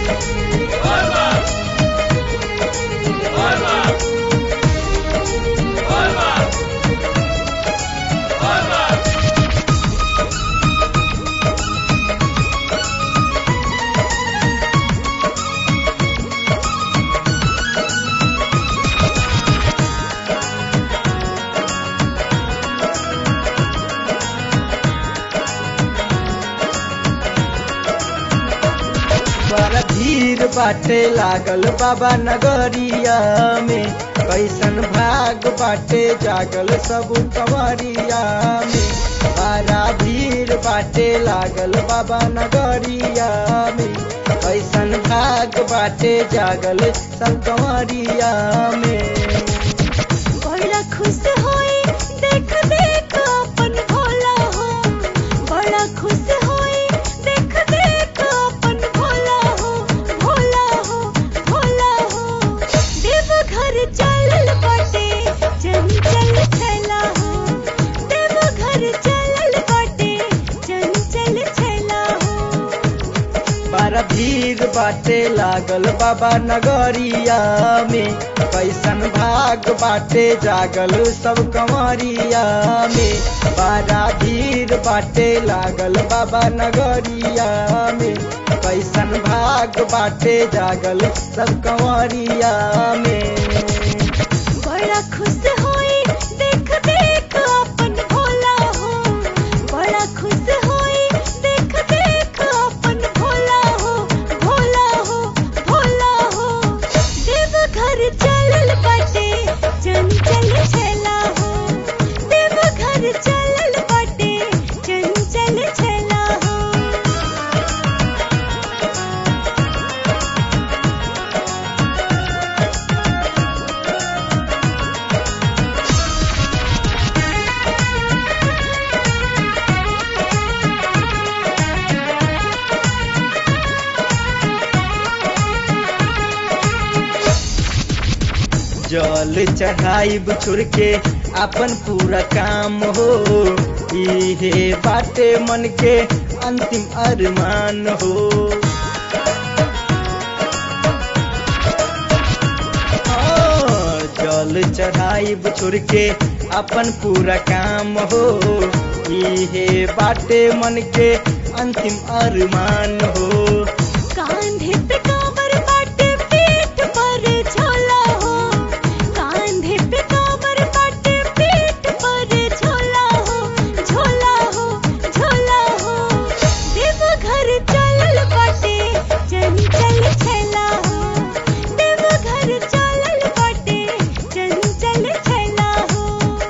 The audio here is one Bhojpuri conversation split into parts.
बड़ा भीड़ बाटे लागल बाबा नगरिया में कैसन भाग बाटे जागल सब कंवरिया में बड़ा भीड़ बाटे लागल बाबा नगरिया में कैसन भाग बाटे जागल सब कंवरिया में बड़ा खुश होई देख देख अपन भोला हो बड़ा खुश होई देख देख अपन भोला हो भोला हो भोला हो देव घर चलल बाटे चंचल छैला हो देव घर चलल बाटे चंचल छैला हो बड़ा भीड़ बाटे लागल बाबा नगरिया में कैसन भाग बाटे जागल सब कंवरिया में बड़ा भीड़ बाटे लागल बाबा नगरिया में कैसन भाग बाटे जागल सब कंवरिया में बड़ा खुश होई देख देख अपन भोला हो बड़ा खुश होई देख देख अपन भोला हो भोला हो भोला हो देव घर चलल बाटे चंचल छैला हो देव घर चलल बाटे चंचल छैला हो जल चढ़ाई बुछुर के अपन पूरा काम हो इहे बाटे मन के अंतिम अरमान हो हाँ, जल चढ़ाई बुछुर के अपन पूरा काम हो इहे बाटे मन के अंतिम अरमान हो कांधे पे कांवर बाटे पीठ पर झोला हो कांधे पे कांवर बाटे पीठ पर झोला हो झोला हो झोला हो देव घर चलल बाटे चंचल छैला हो देव घर चलल बाटे चंचल छैला हो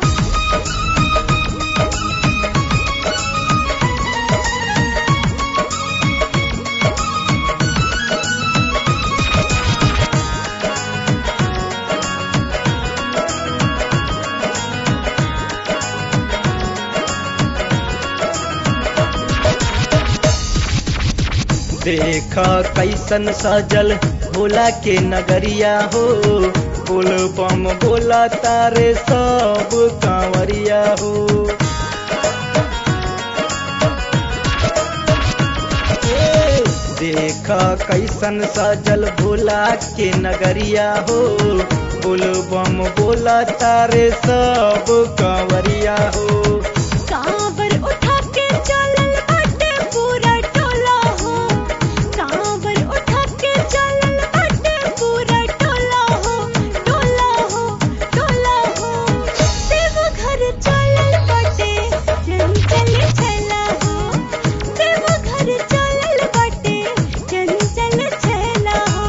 देख कैसन सजल भोला के नगरिया हो बोल बम बोला तारे सब कांवरिया हो ए, देख कैसन सजल भोला के नगरिया हो बोल बम बोला तारे सब कांवरिया हो कांवर उठा के चलल बाटे पूरा टोला हो कांवर उठा के चलल बाटे पूरा टोला हो टोला हो टोला हो देव घर चलल बाटे चंचल छैला हो देव घर चलल बाटे चंचल छैला हो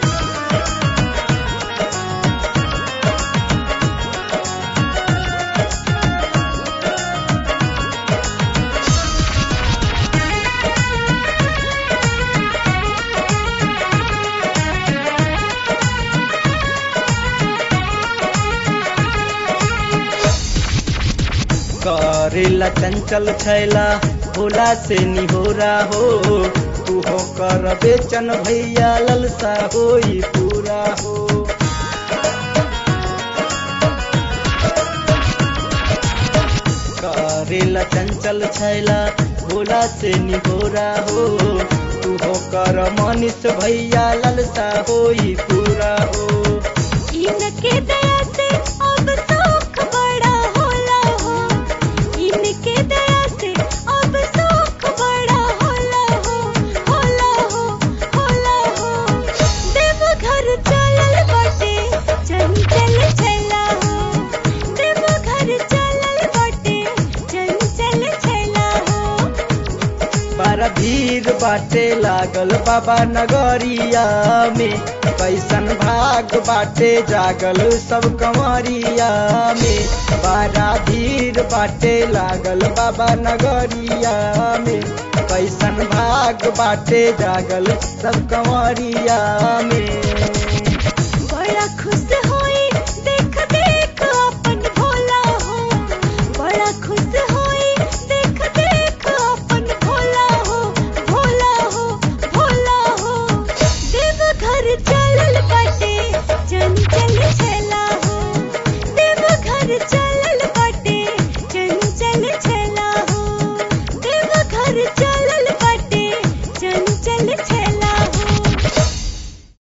करेला चंचल छैला भोला से निहोरा हो तू हो कर बेचन भैया ललसा होई पूरा हो करेला चंचल छैला भोला से निहोरा हो तू तू हो कर मनीष भैया ललसा होई पूरा हो इनके दया से अब सुख बड़ा होला हो इनके दया से अब सुख बड़ा होला हो होला हो होला हो देव घर चलल बाटे चंचल छला हो देव घर चलल बाटे चंचल छला हो बड़ा भीड़ बाटे लागल बाबा नगरिया में कैसन भाग बाटे जागल सब कंवरिया में बड़ा भीड़ बाटे लागल बाबा नगरिया में कैसन भाग बाटे जागल सब कंवरिया में बड़ा खुश होई देख देख अपन भोला हो बड़ा खुश होई देख देख अपन भोला हो भोला हो भोला हो देव घर चलल बाटे चंचल छला हो देव घर चलल बाटे चंचल छला हो देव घर